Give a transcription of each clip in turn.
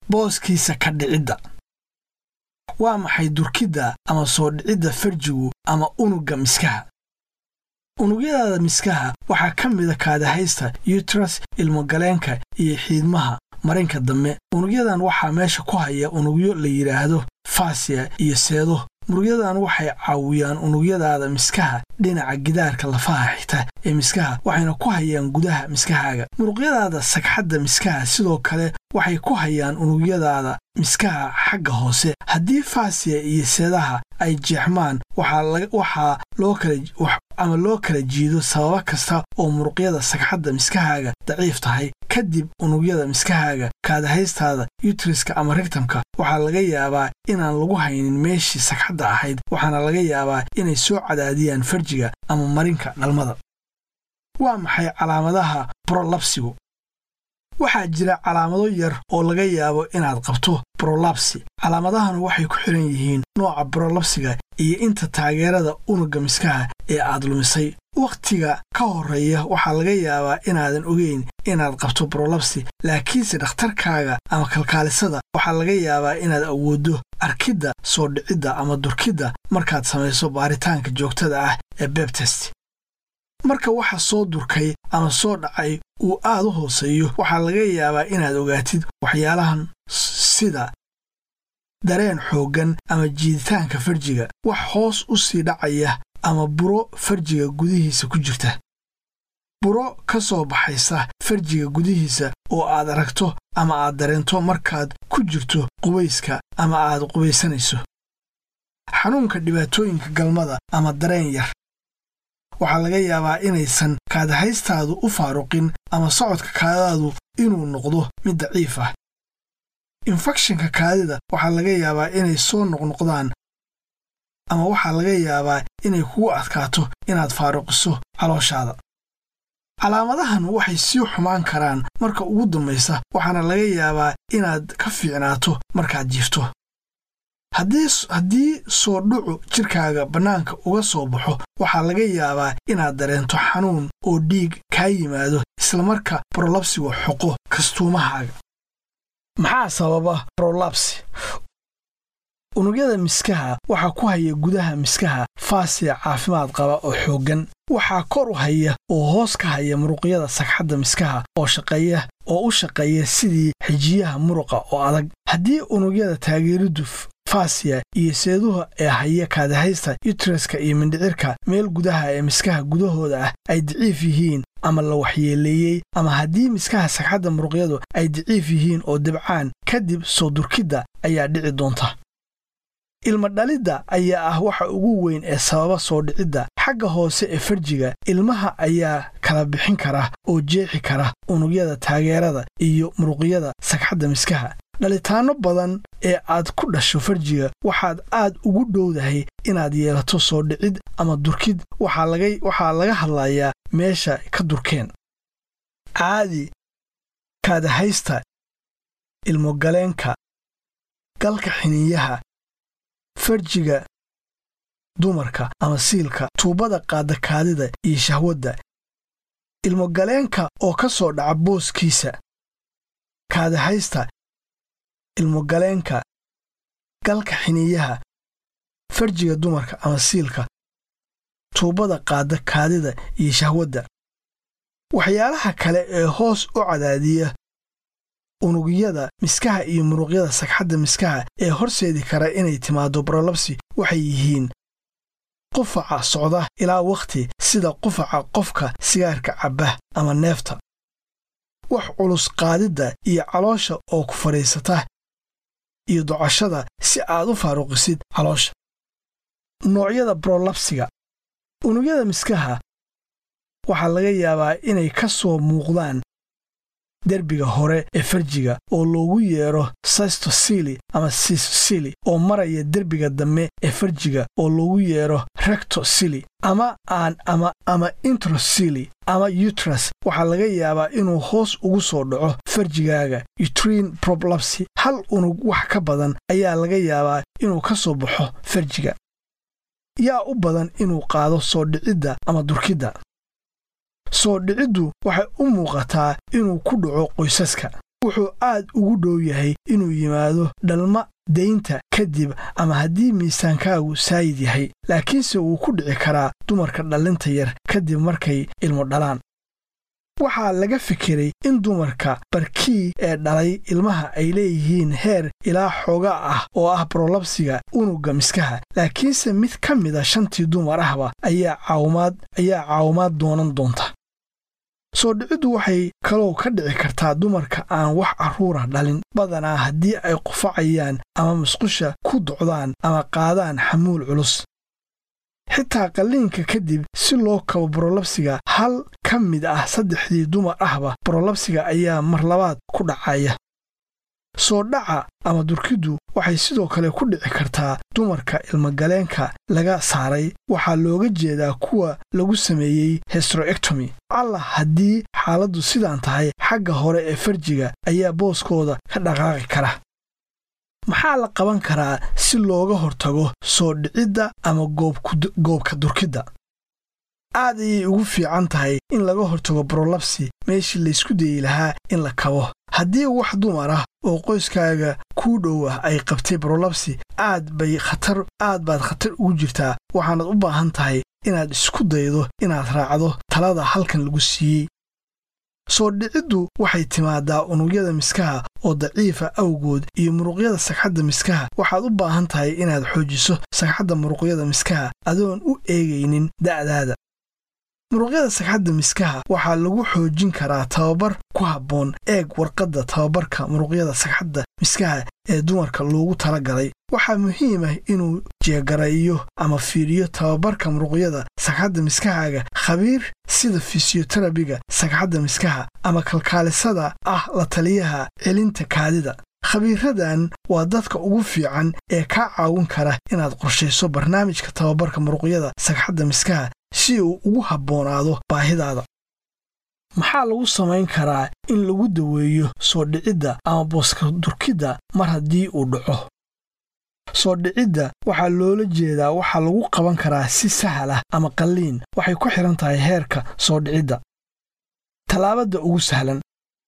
booskiisa ka dhicidda waa maxay durkidda ama soo dhicidda farjigu ama unugga miskaha unugyadaada miskaha waxaa ka mida kaadahaysta yutras ilmogaleenka iyo xiidmaha marinka dambe unugyadan waxaa meesha ku haya unugyo la yidhaahdo faasiya iyo seedo murugyadan waxay caawiyaan unugyadaada miskaha dhinaca gidaarka lafaha xigta ee miskaha waxayna ku hayaan gudaha miskahaaga muruqyadaada sagxadda miskaha sidoo kale waxay ku hayaan unugyadaada miskaha xagga hoose haddii faasiya iyo seedaha ay jeexmaan waxaa loo kala ama loo kala jiido sababo kasta oo muruqyada sagxadda miskahaaga daciif tahay kadib unugyada miskahaaga kaadahaystaada yutriska ama rigtamka waxaa laga yaabaa inaan lagu haynin meeshii sagxadda ahayd waxaana laga yaabaa inay soo cadaadiyaan farjiga ama marinka dhalmada waa maxay calaamadaha brolabsigu waxaa jira calaamado yar oo laga yaabo inaad qabto brolabsi calaamadahana waxay ku xidhan yihiin nooca brolabsiga iyo inta taageerada unugga miskaha ee aad lumisay wakhtiga ka horreeya waxaa laga yaabaa inaadan ogeyn inaad qabto brolabsi laakiinse dhakhtarkaaga ama kalkaalisada waxaa laga yaabaa inaad awooddo arkidda soo dhicidda ama durkidda markaad samayso baaritaanka joogtada ah ee bebtest marka waxa soo durkay ama soo dhacay uu aad u hooseeyo waxaa laga yaabaa inaad ogaatid waxyaalahan sida dareen xooggan ama jiiditaanka farjiga wax hoos u sii dhacaya ama buro farjiga gudihiisa ku jirta buro ka soo baxaysa farjiga gudihiisa oo aad aragto ama aad dareento markaad ku jirto qubayska ama aad qubaysanayso xanuunka dhibaatooyinka galmada ama dareen yar waxaa laga yaabaa inaysan kaadahaystaadu u faaruqin ama socodka kaadadaadu inuu noqdo mid daciif ah infekshinka kaadida waxaa laga yaabaa inay soo noqnoqdaan ama waxaa laga yaabaa inay kugu adkaato inaad faaruqiso calooshaada calaamadahan waxay sii xumaan karaan marka ugu dambaysa waxaana laga yaabaa inaad ka fiicnaato markaad jiifto haddii soo dhucu jidhkaaga bannaanka uga soo baxo waxaa laga yaabaa inaad dareento xanuun oo dhiig kaa yimaado islamarka brolabsigu xoqo kastuumahaaga maxaa sababa brolabsi unugyada miskaha waxaa ku haya gudaha miskaha faasiya caafimaad qaba oo xooggan waxaa kor u haya oo hoos ka haya muruqyada sagxadda miskaha oo shaqeeya oo u shaqeeya sidii xijiyaha muruqa oo adag haddii unugyada taageeriddu faasiya iyo seeduha ee haya kaadahaysta yutreska iyo mindhicirka meel gudaha ee miskaha gudahooda ah ay daciif yihiin ama la waxyeeleeyey ama haddii miskaha sagxadda muruqyadu ay daciif yihiin oo dibcaan kadib soo durkidda ayaa dhici doonta ilma dhalidda ayaa ah waxa ugu weyn ee sababa soo dhicidda xagga hoose ee farjiga ilmaha ayaa kala bixin kara oo jeexi kara unugyada taageerada iyo muruqyada sagxadda miskaha dhalitaanno badan ee aad ku dhasho farjiga waxaad aad ugu dhowdahay inaad yeelato soo dhicid ama durkid waxaa laga hadlayaa meesha ka durkeen caadi kaadahaysta ilmogaleenka galka xiniinyaha farjiga dumarka ama siilka tuubada qaadakaadida iyo shahwadda ilmogaleenka oo ka soo dhaca booskiisa kaadahaysta ilmogaleenka galka xiniiyaha farjiga dumarka ama siilka tuubada qaada kaadida iyo shahwadda waxyaalaha kale ee hoos u cadaadiya unugyada miskaha iyo muruqyada sagxadda miskaha ee horseedi kara inay timaaddo brolabsi waxay yihiin qufaca socda ilaa wakhti sida qufaca qofka sigaarka cabba ama neefta wax culus qaadidda iyo caloosha oo ku fadhiisata iyo docashada si aad u faaruqisid caloosha noocyada brolabsiga unugyada miskaha waxaa laga yaabaa inay ka soo muuqdaan derbiga hore ee farjiga oo loogu yeedho sistosili ama sisosili oo maraya derbiga dambe ee farjiga oo loogu yeedho rectosili ama aan ama ama introsili ama yutras waxaa laga yaabaa inuu hoos ugu soo dhaco farjigaaga utrine problapsy hal unug wax ka badan ayaa laga yaabaa inuu ka soo baxo farjiga yaa u badan inuu qaado soo dhicidda ama durkidda soo dhiciddu waxay u muuqataa inuu ku dhaco qoysaska wuxuu aad ugu dhow yahay inuu yimaado dhalma daynta kadib ama haddii miisaankaagu saayid yahay laakiinse wuu ku dhici karaa dumarka dhallinta yar kadib markay ilmo dhalaan waxaa laga fikiray in dumarka barkii ee dhalay ilmaha ay leeyihiin heer ilaa xooga ah oo ah brolabsiga unugga miskaha laakiinse mid ka mida shantii dumar ahba ayaa caawimaad ayaa caawimaad doonan doonta soo dhiciddu waxay kaloo ka dhici kartaa dumarka aan wax carruura dhalin badanaa haddii ay qufacayaan ama musqusha ku docdaan ama qaadaan xamuul culus xitaa qalliinka kadib si loo kabo brolabsiga hal ka mid ah saddexdii dumar ahba brolabsiga ayaa mar labaad ku dhacaya soo dhaca ama durkiddu waxay sidoo kale ku dhici kartaa dumarka ilmogaleenka laga saaray waxaa looga jeedaa kuwa lagu sameeyey hestroectomy allah haddii xaaladdu sidaan tahay xagga hore ee farjiga ayaa booskooda ka dhaqaaqi kara maxaa la qaban karaa si looga hortago soo dhicidda ama goobka durkidda aad ayay ugu fiican tahay in laga hortago brolabsi meeshii laysku dayi lahaa in la kabo haddii wax dumar ah oo qoyskaaga kuu dhow ah ay qabtay brolabsi aad bay khatar aad baad khatar ugu jirtaa waxaanad u baahan tahay inaad isku daydo inaad raacdo talada halkan lagu siiyey soo dhiciddu waxay timaadaa unugyada miskaha oo daciifa awgood iyo muruqyada sagxadda miskaha waxaad u baahan tahay inaad xoojiso sagxadda muruqyada miskaha adoon u eegaynin da'daada muruqyada sagxadda miskaha waxaa lagu xoojin karaa tababar ku habboon eeg warqadda tababarka muruqyada sagxadda miskaha ee dumarka loogu tala galay waxaa muhiim ah inuu jeegarayo ama fiiriyo tababarka muruqyada sagxadda miskahaaga khabiir sida fisiyoterabiga sagxadda miskaha ama kalkaalisada ah la taliyaha celinta kaadida khabiiradan waa dadka ugu fiican ee kaa caawin kara inaad qorshayso barnaamijka tababarka muruqyada sagxadda miskaha si uu ugu habboonaado baahidaada maxaa lagu samayn karaa in lagu daweeyo soo dhicidda ama booska durkidda mar haddii uu dhaco soo dhicidda waxaa loola jeedaa waxaa lagu qaban karaa si sahal ah ama qalliin waxay ku xidhan tahay heerka soo dhicidda tallaabadda ugu sahlan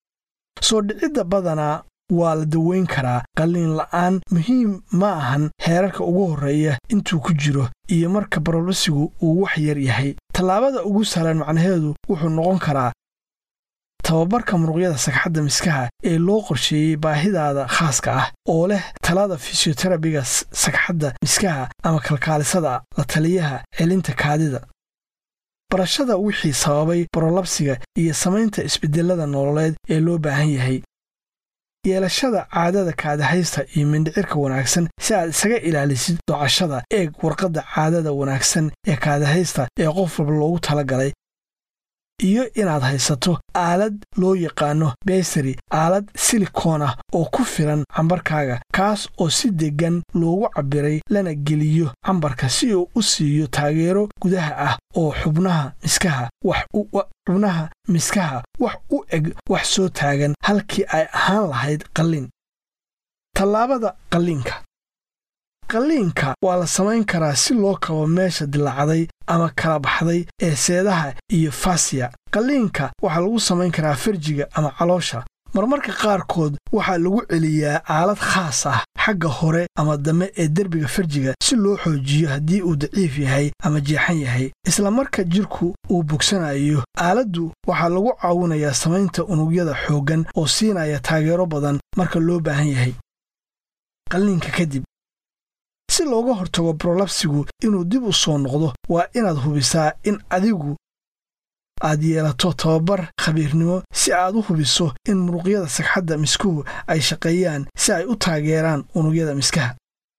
soo dhicidda badanaa waa la daweyn karaa qalliin la'aan muhiim ma ahan heerarka ugu horreeya intuu ku jiro iyo marka barolbasigu uu wax yar yahay tallaabada ugu sahlan macnaheedu wuxuu noqon karaa tababarka muruqyada sagxadda miskaha ee loo qorsheeyey baahidaada khaaska ah oo leh talada fisiyoterabiga sagxadda miskaha ama kalkaalisada la taliyaha celinta kaadida barashada wixii sababay barolabsiga iyo samaynta isbeddellada nololeed ee loo baahan yahay yeelashada caadada kaadahaysta iyo mindhicirka wanaagsan si aad isaga ilaalisid docashada eeg warqadda caadada wanaagsan ee kaadahaysta ee qof walba loogu tala galay iyo inaad haysato aalad loo yaqaano besari aalad silikoon ah oo ku filan cambarkaaga kaas oo si deggan loogu cabbiray lana geliyo cambarka si uu u siiyo taageero gudaha ah oo xubnaha miskaha xubnaha miskaha wax u eg wax soo taagan halkii ay ahaan lahayd qalliin tallaabada qalliinka qalliinka waa la samayn karaa si loo kabo meesha dilaacday ama kala baxday ee seedaha iyo fasiya qalliinka waxaa lagu samayn karaa farjiga ama caloosha marmarka qaarkood waxaa lagu celiyaa aalad khaas ah xagga hore ama dambe ee derbiga farjiga si loo xoojiyo haddii uu daciif yahay ama jeexan yahay isla marka jidhku uu bogsanayo aaladdu waxaa lagu caawinayaa samaynta unugyada xooggan oo siinaya taageero badan marka loo baahan yahay qalliinka kadib si looga hortago brolabsigu inuu dib u soo noqdo waa inaad hubisaa in adigu aad yeelato tababar khabiirnimo si aad u hubiso in muruqyada sagxadda miskuhu ay shaqeeyaan si ay u taageeraan unugyada miskaha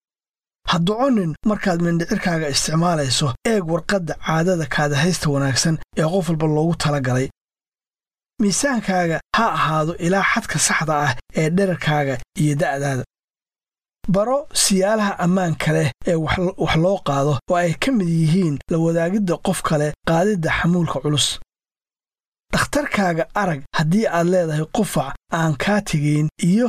ha doconin markaad mindhicirkaaga isticmaalayso eeg warqadda caadada kaadahaysta wanaagsan ee qof walba loogu tala galay miisaankaaga ha ahaado ilaa xadka saxda ah ee dherarkaaga iyo da'daada baro siyaalaha ammaanka leh ee wax loo qaado oo ay ka mid yihiin la wadaagidda qof kale qaadidda xamuulka culus dhakhtarkaaga arag haddii aad leedahay qufac aan kaa tegayn iyo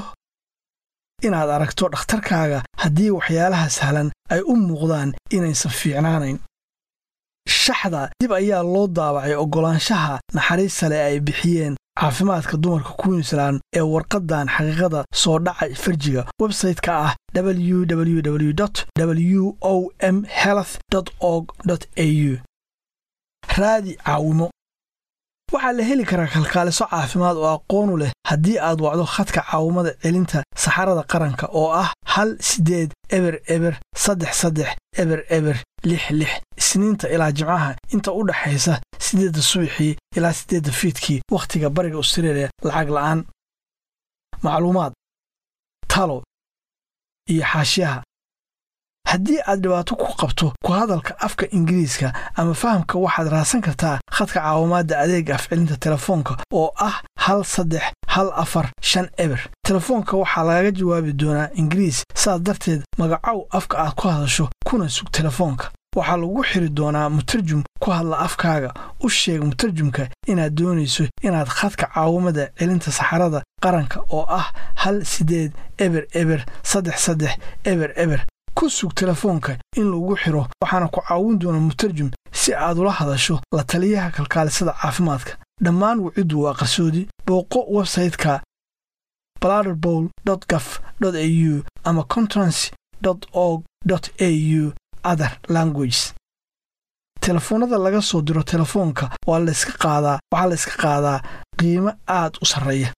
inaad aragto dhakhtarkaaga haddii waxyaalaha sahlan ay u muuqdaan inaysan fiicnaanayn shaxda dib ayaa loo daabacay oggolaanshaha naxariista leh ay bixiyeen caafimaadka dumarka queensland ee warqaddan xaqiiqada soo dhaca farjiga websayte-ka ah www w o m health org au raadi caawimo waxaa la heli karaa kalkaaliso caafimaad oo aqoonu leh haddii aad wacdo khadka caawimada celinta saxarada qaranka oo ah hal siddeed eber eber saddex saddex eber eber lix lix isniinta ilaa jimcaha inta u dhaxaysa siddeedda subaxii ilaa siddeedda fiidkii wakhtiga bariga australia lacag la'aan macluumaad talo iyo xaashiyaha haddii aad dhibaato ku qabto ku hadalka afka ingiriiska ama fahamka waxaad raadsan kartaa khadka caawimaadda adeega afcelinta telefoonka oo ah hal saddex hal afar shan eber telefoonka waxaa lagaga jawaabi doonaa ingiriis saas darteed magacow afka aad ku hadasho kuna sug telefoonka waxaa lagu xiri doonaa mutarjum ku hadla afkaaga u sheeg mutarjumka inaad doonayso inaad khadka caawimada celinta saxarada qaranka oo ah hal siddeed eber eber saddex saddex eber eber ku sug telefoonka in lagu xiro waxaana ku caawin doona mutarjum si aad ula hadasho la taliyaha kalkaalisada caafimaadka dhammaan waciddu waa qarsoodi booqo websayte-ka bladderbowl gaf au ama conference org au other languages telefoonnada laga soo diro telefoonka waa layska qaadaa waxaa layska qaadaa qiimo aad u sarreeya